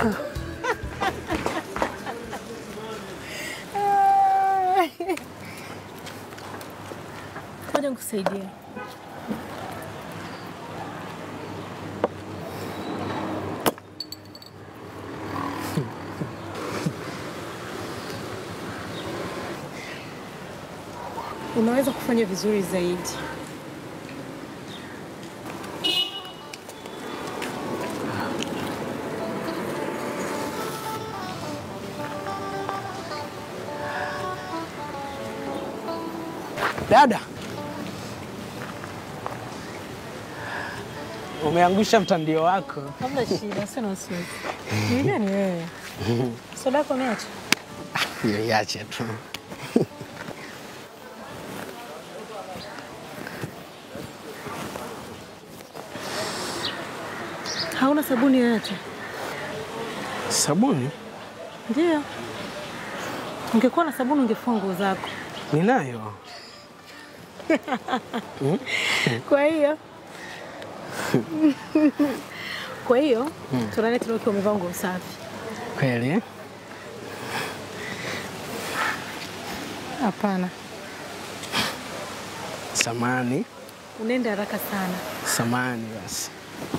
Ngoja nikusaidie. Unaweza kufanya vizuri zaidi. Dada, umeangusha mtandio wako. Hamna shida, sio na wasiwasi. Ni nani wewe? Soda yako niache. Iache tu. Hauna sabuni yoyote? Sabuni Ndio. Ungekuwa na sabuni ungefua nguo zako. ninayo. Kwa hiyo kwa hiyo tunane tena ukiwa umevaa nguo safi. Kweli? Hapana, Samani, unaenda haraka sana. samani basi.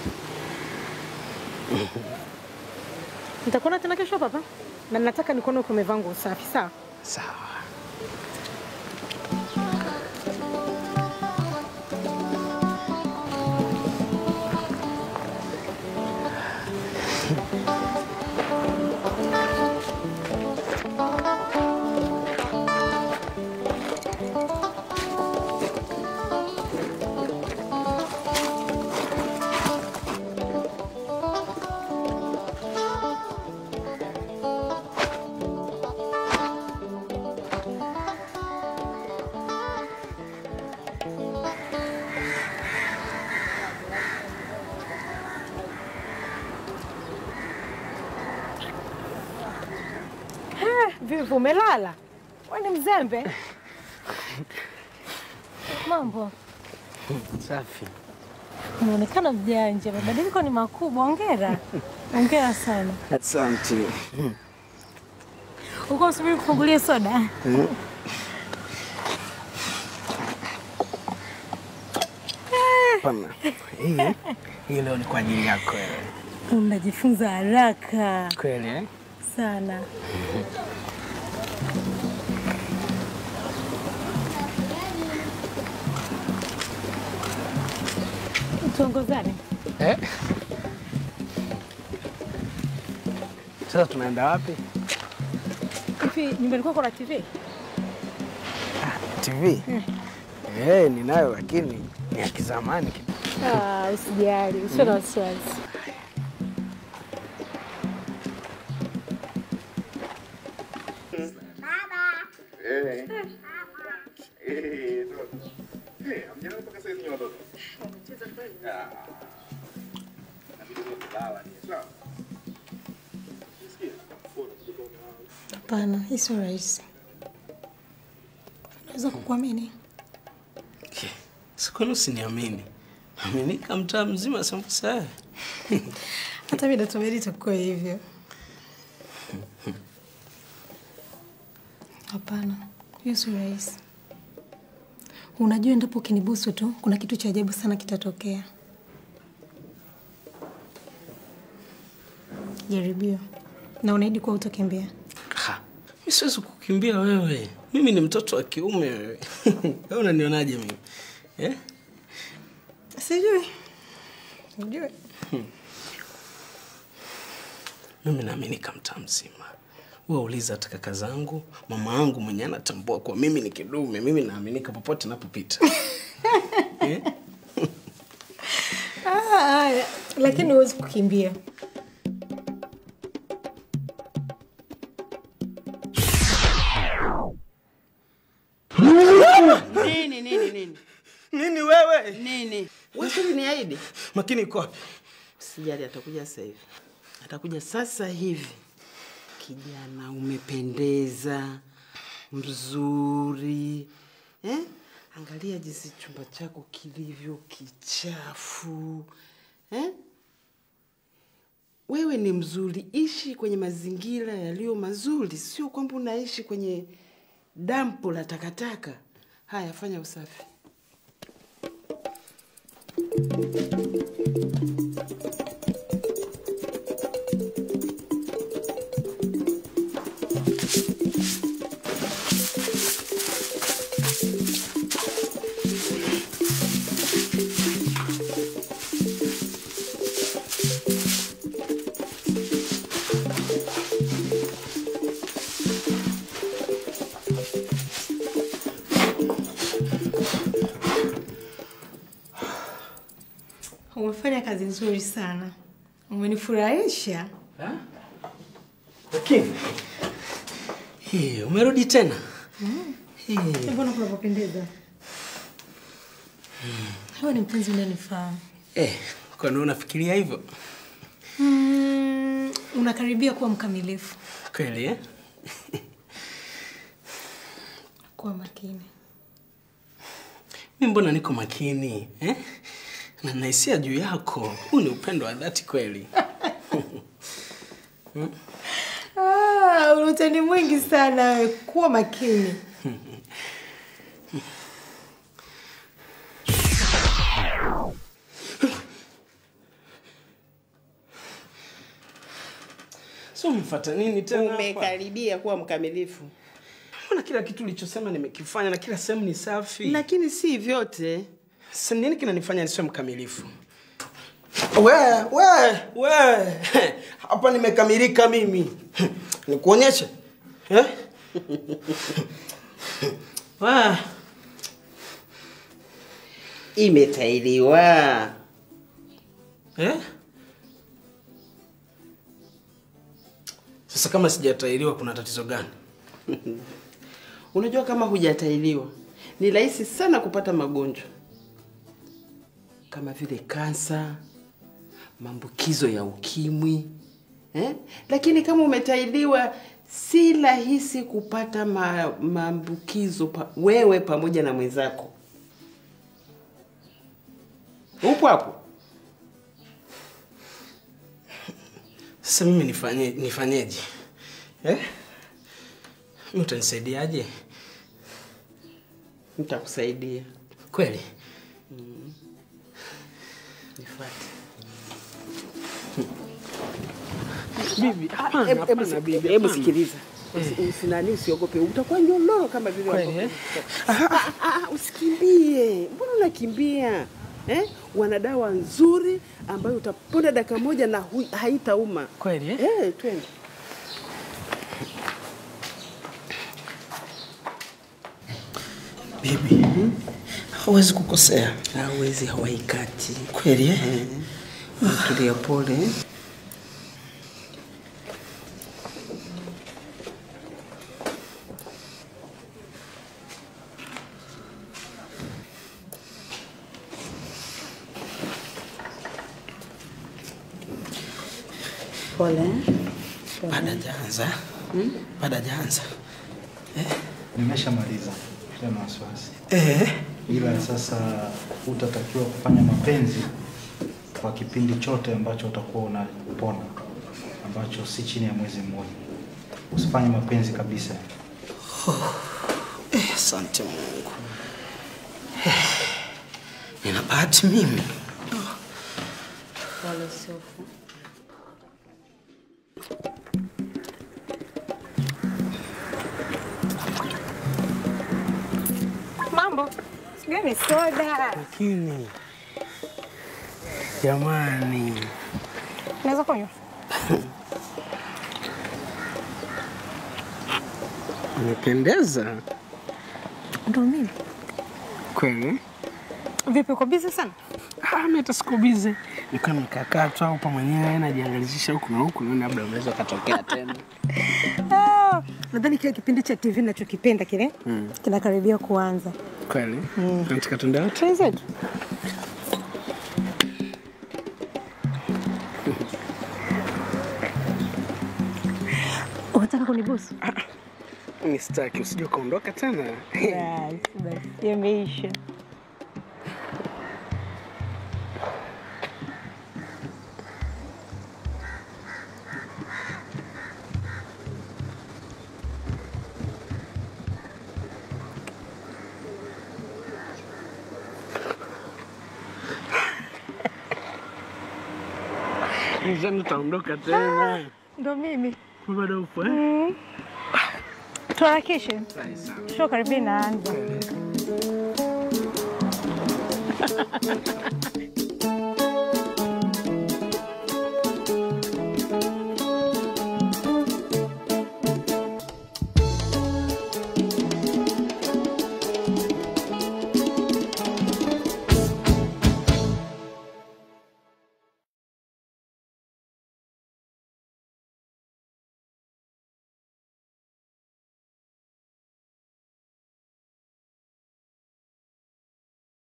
Nitakuona tena kesho hapa hapa, na nataka nikuone ukiwa umevaa nguo safi, sawa? Sawa. Vipi, umelala? Wewe ni mzembe. Mambo, Safi. unaonekana mjanja, mabadiliko ni makubwa. Hongera, hongera sana. Asante. Uko usubiri kufungulia soda? Hapana. Hii hii leo ni kwa ajili yako wewe. Unajifunza haraka Kweli eh? sana. Tuongozane. Eh? Sasa tunaenda wapi? Hivi nyumbani kwako na TV? TV? Eh, ninayo lakini ni ya kizamani kidogo. Ah, usijali, usio na wasiwasi. Hapana, hii sio rahisi. Naweza kukuamini. Sikwani usiniamini. Aminika mtaa mzima sambusa haya. Hata mimi natumai itakuwa hivyo. Hapana, hiyo sio rahisi. Unajua, endapo ukinibusu tu, kuna kitu cha ajabu sana kitatokea. Jaribio, na unaahidi kuwa utakimbia. Ha, mimi siwezi kukimbia wewe. Mimi ni mtoto wa kiume wewe. Wewe unanionaje mimi? Eh? Sijui, sijui. Mimi naaminika mtaa mzima. Wewe uliza hata kaka zangu, mama yangu mwenye anatambua kuwa mimi ni kidume, mimi naaminika popote napopita. eh? Ah, haya, lakini huwezi kukimbia. Nini nini nini Nini wewe? nini? Wewe ni aidi? Makini iko wapi? Sijali, atakuja sasa hivi, atakuja sasa hivi. Kijana, umependeza, mzuri eh? Angalia jinsi chumba chako kilivyo kichafu eh? wewe ni mzuri, ishi kwenye mazingira yaliyo mazuri, sio kwamba unaishi kwenye dampo la takataka. Haya, fanya usafi. Umefanya kazi nzuri sana, umenifurahisha. Ha? Lakini hii umerudi tena hii. Mbona kunapopendeza? Wewe ni mpenzi unanifahamu. Eh, kwani unafikiria hivyo Mm, unakaribia kuwa mkamilifu. kweli eh? Kuwa makini. Mi mbona niko makini eh? na nahisia juu yako. Huu ni upendo wa dhati kweli. Ah, una utani mwingi sana wewe. Kuwa makini. So umefuata nini tena hapa? Umekaribia kuwa mkamilifu, Mbona kila kitu ulichosema nimekifanya na kila sehemu ni safi? lakini si vyote. Sasa nini kinanifanya nisiwe mkamilifu? We, we, we. Hapa nimekamilika mimi. Nikuonyeshe. Eh? Wa. Imetailiwa. Eh? Sasa kama sijatairiwa kuna tatizo gani? Unajua kama hujatailiwa ni rahisi sana kupata magonjwa kama vile kansa, maambukizo ya ukimwi eh? Lakini kama umetailiwa si rahisi kupata ma, maambukizo pa, wewe pamoja na mwenzako. Upo hapo? Sasa mimi nifanye nifanyeje? Eh? Mimi utanisaidiaje? Nitakusaidia. Kweli? Nifuate. Bibi, hapana, Hebu- hebu hapana, si- bibi, Hebu hapana. sikiliza, Usi- usinani, usiogope, utakuwa nyololo kama vile Kweli, wako- eh? Ah, ah, ah, usikimbie. Mbona unakimbia eh? Wana dawa nzuri ambayo utaponda dakika moja na hui- haitauma. Kweli, eh? Eh, twende. Bibi, hawezi kukosea. Hawezi, hawaikati. Kweli, eh? Tulia pole. Pole. Baada hajaanza. Baada hajaanza. Nimeshamaliza, sio na wasiwasi, Eh. ila sasa utatakiwa kufanya mapenzi kwa kipindi chote ambacho utakuwa unapona, ambacho si chini ya mwezi mmoja. Usifanye mapenzi kabisa. Eh, asante Mungu. Eh, Nina bahati mimi. Pole Sofu. Mambo. Gani soda? Lakini jamani, Naweza kunywa? umependeza Ndio mimi. kweli. Vipi uko busy sana? Ah, mimi hata siko bize, nilikuwa nimekaa tu hapa mwenyewe najiangalizisha huku na huku, naona labda unaweza ukatokea tena. Ah, nadhani kile kipindi cha TV ninachokipenda kile kinakaribia kuanza. Kweli? Nataka tuende wote. Twenzetu. Unataka kunibusu? Mimi sitaki, usije ukaondoka tena. Basi basi, yameisha. Nishani utaondoka tena. Ndo mimi. Bado upo eh? Tuharakishe. Show karibia inaanza.